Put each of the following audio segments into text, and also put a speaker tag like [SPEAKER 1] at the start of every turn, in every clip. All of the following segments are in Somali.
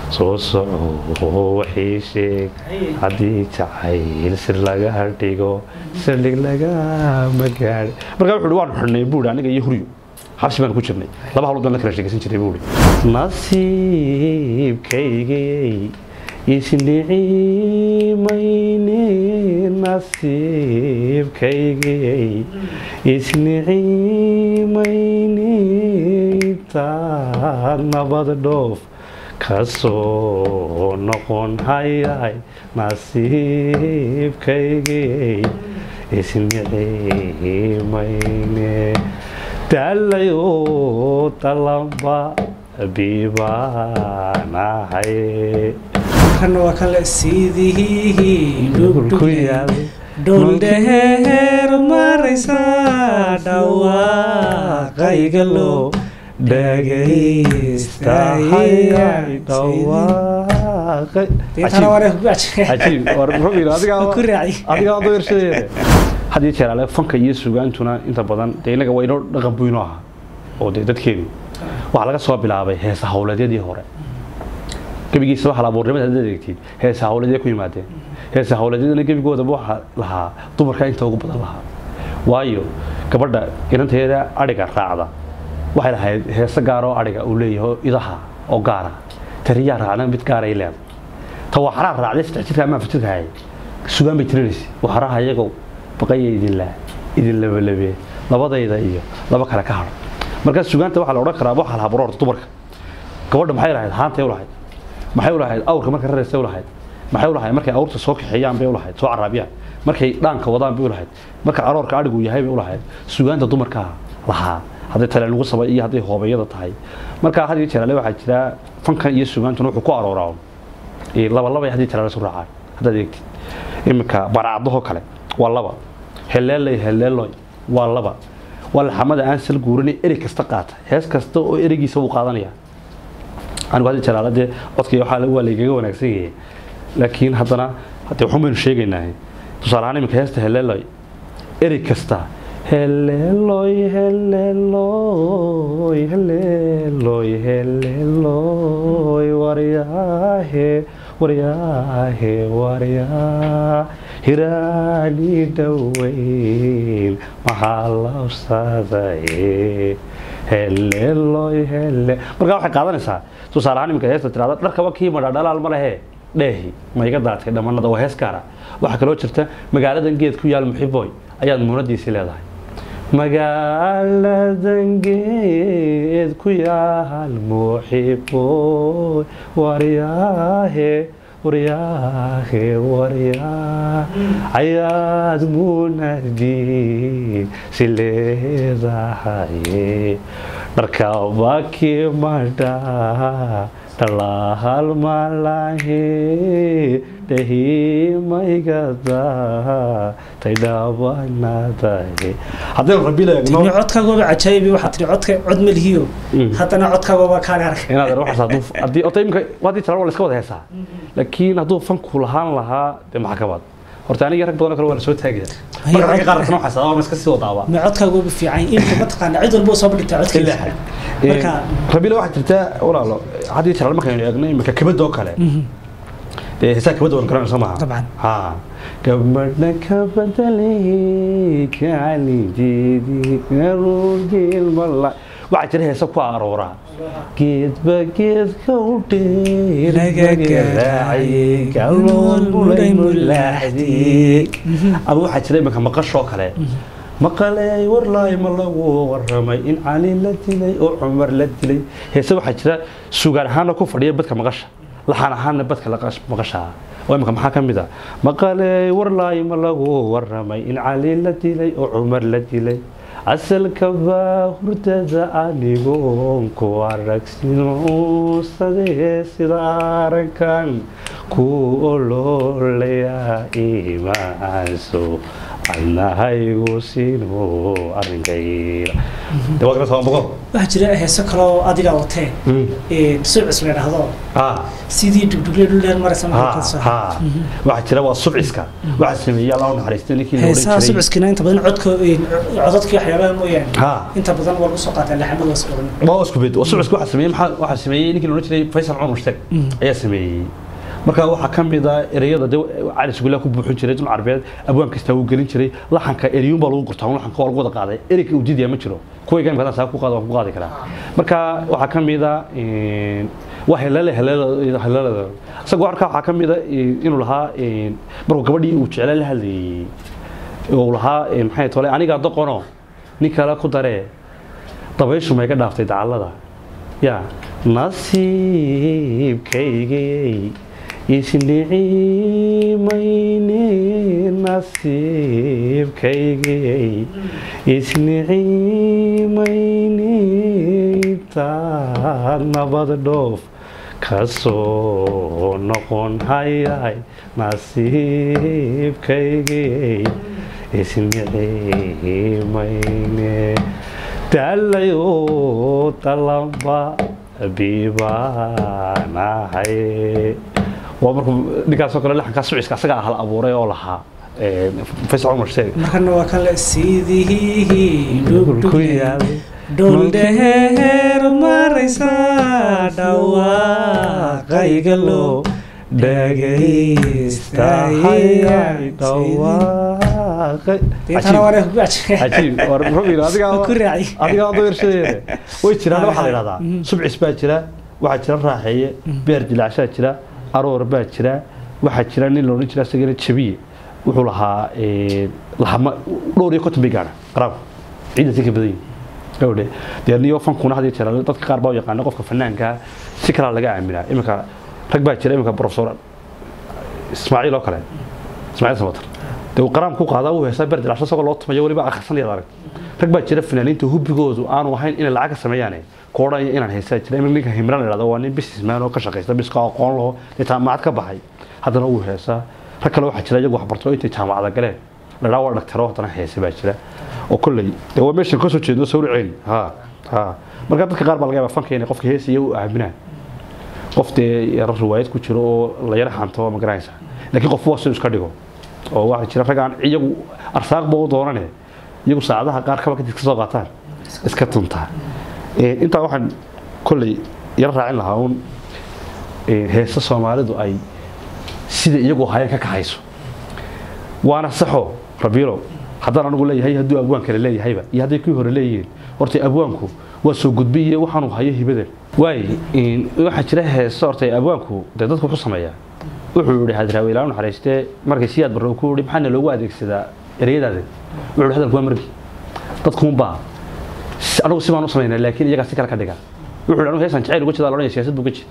[SPEAKER 1] soo soco waxii sheeg haddii jacayl sir laga dhigo saldhig lagama gaadhi markaa wuxuu waan xidhnay buuri aniga iyo huryo xabsi baan ku jirnay laba hawlood baan la kala sheegaysan jiray buuri nasiibkaygay isnicimayne nasiibkaygay isnicimayne intaad nabad dhoof kasoo noqon hayay nasiibkaygay isnicimayne dalayoo talamba bibaanahay
[SPEAKER 2] kana waa kale sidii dhuldheer maraysa dhawaaqayga loo
[SPEAKER 1] hadiyo jeer ale fanka iyo sugaantuna inta badan dee inaga waa inoo dhaqan buu inoo ahaa oo dee dadkeenu waxaa laga soo bilaabay heesa hawleedyadii hore gebigiisa waxaa la abuurnimada haddaad eegtid heesa hawleedya ku yimaadeen heesa hawleedyadana gebigoodaba waxaa lahaa dumarka inta ugu badan lahaa waayo gabadha inanteeda adhiga raacda waxay lahayd heese gaaroo adhiga uu leeyahay idaha oo gaara tariyaa raacna mid gaaray leedahay ta waxaraa raacday saddex jirka amaa fajirka hayay sugaan bay tirinaysa waxaraha iyagoo baqaya idinla idin labalabee labadayda iyo laba kale ka hadho markaa sugaanta waxaa la odhan karaa waxaa lahaa baroorta dumarka gabadha maxay lahayd haantay u lahayd maxay u lahayd awrka markay raraysay u lahayd maxay u lahayd markay awrta soo kaxeeyaan bay u lahayd soo caraabiyaan markay dhaanka wadaan bay u lahayd marka aroorka adhigu yahay bay u lahayd sugaanta dumarkaa lahaa hadday tale lagu sabay iyo hadday hoobayada tahay markaa had iyo jeer ale waxaa jira fankan iyo sugaantuna wuxuu ku arooraa laba laba hadii jeer ale isu raacaan haddaad eegtid iminka baracadahoo kale waa laba heleelay heleeloy waa laba waa laxamada aan sal guurinay erey kasta qaata hees kasta oo ereygiisa wuu qaadanaya anigu hadii jeer ale dee codkii waxaa waa laygaga wanaagsan yahay laakiin haddana haddee waxun baynu sheegaynaa tusaale ahaan iminka heesta heleeloy erey kasta heleeloy heleeloy heleeloy heleeloy waryaahe waryaahe waryaa hiraani dhoweyn maxaa labsadaye heleeloy hele markaa waxay qaadanaysaa tusaale ahaan iminka heesta tirahda dharkaba kii madha dhalaal ma lehe dheehi ma iga daadkay dhammanada waa hees gaara waxaa kaloo jirta magaaladan geed ku yaal muxiboy ayaad muunadiisii leedahay magaaladan geed ku yaal muxiboy waryaahe waryaahe waryaa ayaad muunadii si leedahaye dharkabakii madhaa dhalaal malahe dhahimaygada taydhabanadaye haddaynu rabila eegno
[SPEAKER 2] codkaagooba cajaayibi waxaa tiri codka cod malihiyo haddana codkaagooba kaan arag
[SPEAKER 1] inaad waxaas hadduu haddii ota imika haddii tala waa la iska wada heesaa laakiin hadduu fanku lahaan lahaa dee maxaa ka baad horta aniga rag badan oo kale waa la soo taagaya marka ragga qaarkana waxaa sadaa ma iska sii wadaaba
[SPEAKER 2] ma codkaagooba fiican imka mataqaana cid walba soo bandhigta codkeeda marka
[SPEAKER 1] rabila waxaa jirta walaalo haddii tala markaynu eegno imika kabadda oo kale dee heesaa kabadda waan garanaysa maaha
[SPEAKER 2] طبعا
[SPEAKER 1] ha gabadha ka bedelay kaalinjeedii aruurgeelmala waxaa jira heesa ku arooraa geedba geedka u dheeragaraacay galoon mulay mulaaxdii ama waxaa jira iminka maqashoo kale maqaley warlaay ma lagu waramay in cali la dilay oo cumar la dilay heese waxaa jira sugaan ahaana ku fadhiya badka maqasha laxaan ahaana badka maqashaa oo imika maxaa ka mid a maqaley warlaay ma lagu waramay in cali la dilay oo cumar la dilay asalka baa hurdada anigoon ku aragsinuusadee sida arankan ku ololaya imaanso adnahaygu siino arrinkayga de waa kana soo boqo
[SPEAKER 2] waxaa jira heeso kale oo adiga watee sucis la dhahdo
[SPEAKER 1] ha
[SPEAKER 2] sidii dugdugle dhul dheer maraysa
[SPEAKER 1] ha
[SPEAKER 2] markaa soo
[SPEAKER 1] ha waxaa jira waa subciska waxaa sameeyey allah u naxariistay ninkii la
[SPEAKER 2] heesaha
[SPEAKER 1] odhan jiray
[SPEAKER 2] subciskina inta badan codka codadkii waxyaabaha mooyaane
[SPEAKER 1] ha
[SPEAKER 2] inta badan waa lagu soo qaataa laxamada was oran
[SPEAKER 1] waa isku bed subciska waxaa sameeyey maxaa waxaa sameeyey ninkii la odhan jiray faysal cumar mushtag ayaa sameeyey marka waxaa ka mid ah ereyada de cali sugulla ku buuxin jiray dun carbeed abwaan kasta uu gelin jiray laxanka ereyuun baa lagu gurtaa un laxanka waa lagu wada qaaday ereyga ujeedaya ma jiro kuwa igan badan saa ku qaada waan ku qaadi karaa marka waxaa ka mid ah waa helale helale helale isagoo arka waxaa ka mid ah inuu lahaa markuu gabadhii uu jeclaa la hadlayay uu lahaa maxay tole anigaa doqono nin kale ku daree dabayshu ma iga dhaaftay dacallada ya nasiibkaygay isnicimayne nasiibkaygay isnicimayne intaan nabad dhoof kasoo noqon hayay nasiibkaygay isnicimayne dalayo dalamba bibaanahay waa markuu ninkaasoo kale laxankaa suciska asaga ah la abuuray oo lahaa faysal cumar sheeg
[SPEAKER 2] markana waa kan le sidii
[SPEAKER 1] ku
[SPEAKER 2] dhugdugle
[SPEAKER 1] yaalay
[SPEAKER 2] dhul dheer maraysa dhawaaqayga loo
[SPEAKER 1] dhagaystahayay dhawaaqay
[SPEAKER 2] deetana waana ku ajee
[SPEAKER 1] cajiib war rubiga adigaa
[SPEAKER 2] ku raaci
[SPEAKER 1] adigaa adoo yarshadeeda way jiraan waxaa la yidhahdaa subcis baa jira waxaa jira raaxeeye beer dilaacshaa jira aroor baa jira waxaa jira nin la odhan jira isagana jabiye wuxuu lahaa lahama dhowr iyo konton bay gaadha qaraabku ciidan si ka badan yihin gabadhe dee niyo fankuna had iyo jeer dadka qaar baa u yaqaana qofka fanaanka si kalaa laga aaminaa iminka rag baa jira iminka professor ismaaciil oo kale ismaaciil samatar dee uu qaraam ku qaadaa uu heesaa beer dilaacsho isagoo loo tumayo weliba akhrisanaya arag rag baa jira fanaaniinta hubigoodu aanu ahayn inay lacag ka sameeyaane ku odhanaya inaan heesaa jira iminka ninka himran la yidhahdo waa nin businessman oo ka shaqaysta biska aqoon laho dee jaamacad ka baxay haddana uu heesaa rag kale waxaa jira iyagu waxbarto intay jaamacada galeen la dhaa waa dhagtaro haddana heese baa jira oo kolley dee waa meeshan kasoo jeedno sawir ceeli ha ha marka dadka qaar baa laga yaabaa fanka inay qofka heesaya u aaminaan qof dee yaro riwaayad ku jiro oo la yara xanto ma garanaysa laakiin qof waa siduu iska dhigo oo waxaa jira rag aan iyagu arsaaqba u doonane iyagu saacadaha qaar kaba kadib ka soo qaataan iska tuntaa intaa waxaan kolley yaro raacin lahaa uun heesa soomaalidu ay sida iyagu hayeen ka kaxayso waana saxo rabiilo haddaan anigu leeyahay hadduu abwaan kale leeyahayba iyo hadday kii hore leeyihiin horta abwaanku waa soo gudbi iyo waxaanu hayo hibadan waay waxaa jira heeso horta abwaanku dee dadku wuxuu sameeyaa wuxuu yihi hadraawe ilaa naxariistee markay siyaad barre ku yihi maxaana loogu adeegsadaa ereyadaada wuxuu yihi hadalku waa markii dadkuunbaa anigu si baan u samaynaa laakiin iyagaa si kale ka dhiga wuxuu yihi anigu heesaan jacayl uga jeedaa loodhanaya siyaasad buu ka jeed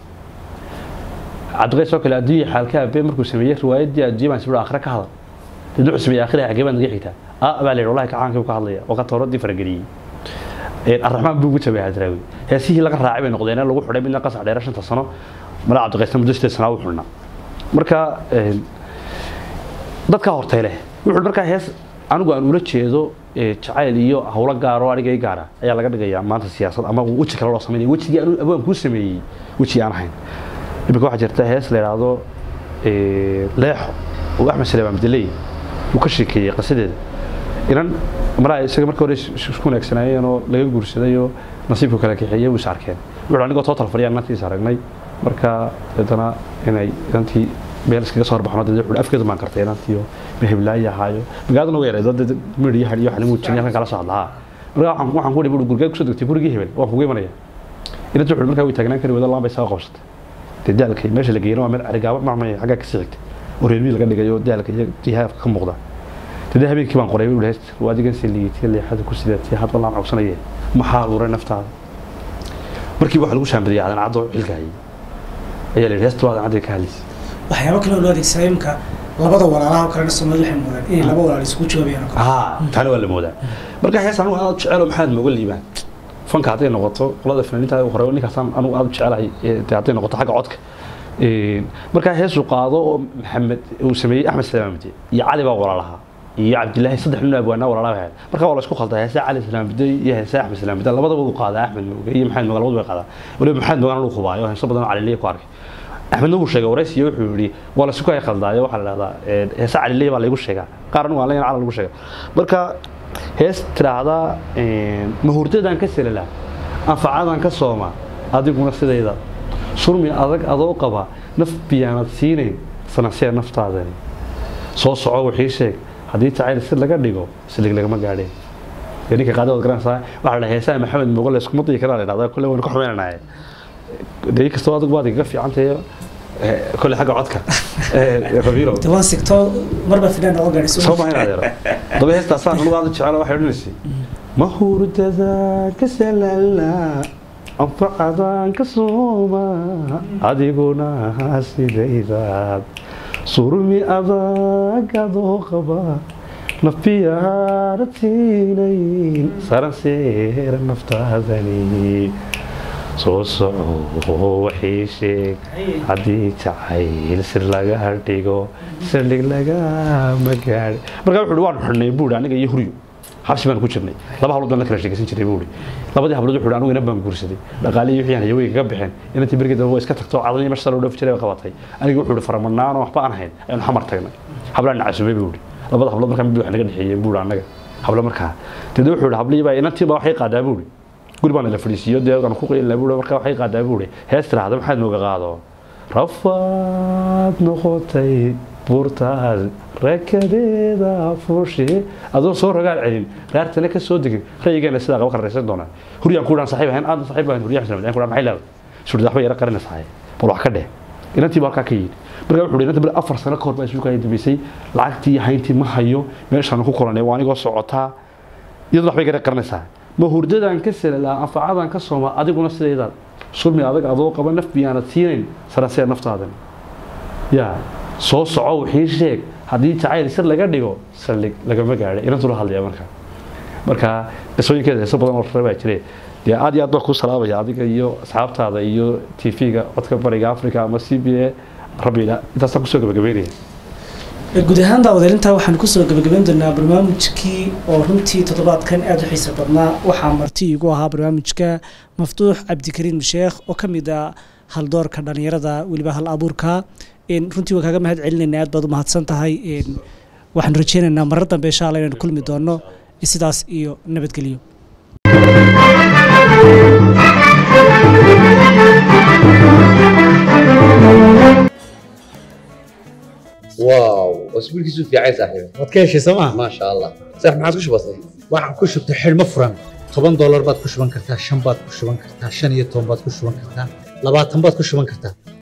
[SPEAKER 1] cabdiqays oo kale adduunya xaalka abe markuu sameeyey riwaayaddii adduunya baan sibir aakhire ka hadal dad wuxuu sameeyey aakhire xagee baan naga xigtaa a baa la yidhi wallahi kacaankii ka hadlaya oo ka tooradii farageliyey arraxmaan buu ugu jabay hadraawi heesihii laga raacay bay noqdeen lagu xidhay midna qasac dheera shanta sano mala cabdiqaysna muddo sideed sanaa u xidhnaa marka dadka hortay leh wuxuu markaa hees anigu aan ula jeedo jacayl iyo howlo gaar oo aniga i gaara ayaa laga dhigayaa maanta siyaasad ama weji kale loo sameynaya wejigii anu abwaan kuu sameeyey weji aan ahayn imika waxaa jirta hees la yidhaahdo leexo oo axmed saleem abdiley uu ka sheekeeyey qisadeeda inan maraa isaga marka hore isku wanaagsanaayeen oo laga guursaday oo nasiibku kala kaxeeyey wuu is arkeen wuxuu anigoo total fadhiya inantiis aragnay marka deetana inay inantii meel iskaga soo horbaxno dee wuxuu afkeedu maan kartay inantii oo meheblaayi ahaayo magaaladuna way yareed dad midhi iyo iyo xalimu jirin halkan kala soo hadlahaa marka waxaan waxaan ku dhibi gurigee kusoo degtay gurigii hebel waan kugu imanaya inantii wuxuu markaa way taagnaan kari wada laan bay saga qabsatay dee daalkay meesha la geeyna waa meel carigaabo macmay xaggaa ka sii xigtay oo reermii laga dhigayo daalka iyo jihaafka ka muuqda dee habeenkii baan qoray wuxuu heest waa adigan si liitay leexada ku sidaatay had wallaan cogsanaya maxaa abuuray naftaada markii waxa lagu shaambadiyay aadan caddo xilka hayay ayaa la yidhi heesta waadan cadday ka hadlaysay
[SPEAKER 2] waxyaabo kale oo loo adeegsaday imka labada walaalaha oo kalena soomaalida waxay moodaan inay laba walaal isugu jawaabayaan oo kale
[SPEAKER 1] haa taana waa la moodaa marka hees anugu aad jecelo maxaad mooga liibaan fanka hadday noqoto qolada fanaaniinta hore ninkaasaan anugu aad u jecelahay dee hadday noqoto xagga codka markaa heesuu qaado oo maxamed uu sameeyey axmed salaamamdi iyo cali baa walaalahaa iyo cabdilaahi saddex nin abwaanaa walaalaha ahayd marka waa la isku khaldaa heesaa cali islaam biday iyo heesaa axmed islaam biday labadaba uu qaadaa axmed mooge iyo maxamed mooge labadu bay qaadaa waliba maxamed moogaan uu khubaayo heeso badan oo caliliya ku arkay axmedna wuu sheegay waraysiyo wuxuu yidhi waa la isku hay khaldaayo waxaa la dhahdaa heesa caliliya baa laygu sheegaa qaarna waa layn cala lagu sheega marka hees tidhaahdaa mahurdadan ka selala anfacadan ka sooma adiguna sidayda surmi adag adoo qaba naf biyaanad siinayn sanansee naftaadani soo soco wixii sheeg haddii jacayl si laga dhigo silig lagama gaadheen ninka qaada waad garanaysaa waxaa la heesaha maxamed mogo la iskuma dii karaa la dhahdaa kolle waynu ka xumeynanahay dee kastoo adigu baad igaga fiican tahay kolle xagga codka rabiiro
[SPEAKER 2] toban sigto marba fidaan oo gaadhay
[SPEAKER 1] soo maahin adeero daba heestaasaan anugu aada jecel waxay odhanaysay mahurdadaan ka salala anfacadaan ka sooma adiguna sidaydaad surmi adag adoo qaba nafiyaana tiinayn saran seera naftaadani soo soco waxii sheeg haddii jacayl sir laga dhigo saldhig lagama gaadhi markaa wuxuu waanu xidhnay buuri aniga iyo huryo xabsi baan ku jirnay laba hablood baan la kala sheekaysan jiray buuri labadii hablood wuxuu anigu inan baan guursaday dhaqaalihii wixii aan hayaweyga ka bixin inantii bergii dambe waa iska tagto cadanii meesha loo dhoofi jiray bay qabatay aniga wuxuu faramadnaan oo waxba aan hayn aynu xamar tagnay hablaan nacasumay buuri labada hablood markaa mid wax naga dhexeeyeen buuri annaga hablo markaa deedna wuxuu yihi hablihii baa inantii baa waxay qaadaa buuri guri baan la fadhiisiiyo dee aan ku qeylina buuri markaa waxay qaadaa buuri hees tiraahda maxaad nooga qaado rafaad noqotay buurtaas rakadeeda fuushi adoo soo rogaal celin raartana ka soo degin rayigeena sidaa qaba karaysan doonaa huryaan ku dhaan saxiib ahayn aadan saxiib ahayn huryaan islam ku dhaan maxay leedahay suri waxba yara qarinaysaa bal wax ka dheh inantii baa halkaa ka yidhi markaa wuxuu inanta bal afar sano ka hor baa isugu kaya dambeysay lacagtii iyo hayntii ma hayo meeshaan ku kulanay waa anigoo socotaa iyadoo waxbay gara qarinaysaa ma hurdadan ka salalaa anfacadan ka sooma adiguna sidaydaad sulmi adag adoo qaba naf biyaanad siinayn sarasee naftaadan yaa soo soco wixii sheeg haddii jacayl sir laga dhigo saldhig lagama gaadhay inantula hadlaya marka marka qisooyinkeeda heeso badan oo rare baa jire dee aad iyo aad baan kuu salaamaya adiga iyo asxaabtaada iyo t v-ga codka bariga africa ama c b a rabbiila intaasaan kusoo gabagabeynaya
[SPEAKER 2] guud ahaan daawadeelintaa waxaan kusoo gabagabayn doonaa barnaamijkii oo runtii toddobaadkan aada u xiisa badnaa waxaa marti igu ahaa barnaamijka maftuux cabdikariim sheekh oo ka mid a haldoorka dhalinyarada weliba hal abuurka runtii waan kaaga mahad celinayna aad baad u mahadsan tahay waxaan rajeynaynaa marar dambe insha alla inaan kulmi doono sidaas iyo nabadgelyo
[SPEAKER 3] واو اسبوعك في عايز صاحبي
[SPEAKER 4] waad ka heshay sooma
[SPEAKER 3] ما شاء الله صح ما عاد كش بسيط
[SPEAKER 4] waxaan ku shubtay xidhmo furan toban doolar baad ku shuban kartaa shan baad ku shuban kartaa shan iyo toban baad ku shuban kartaa labaatan baad ku shuban kartaa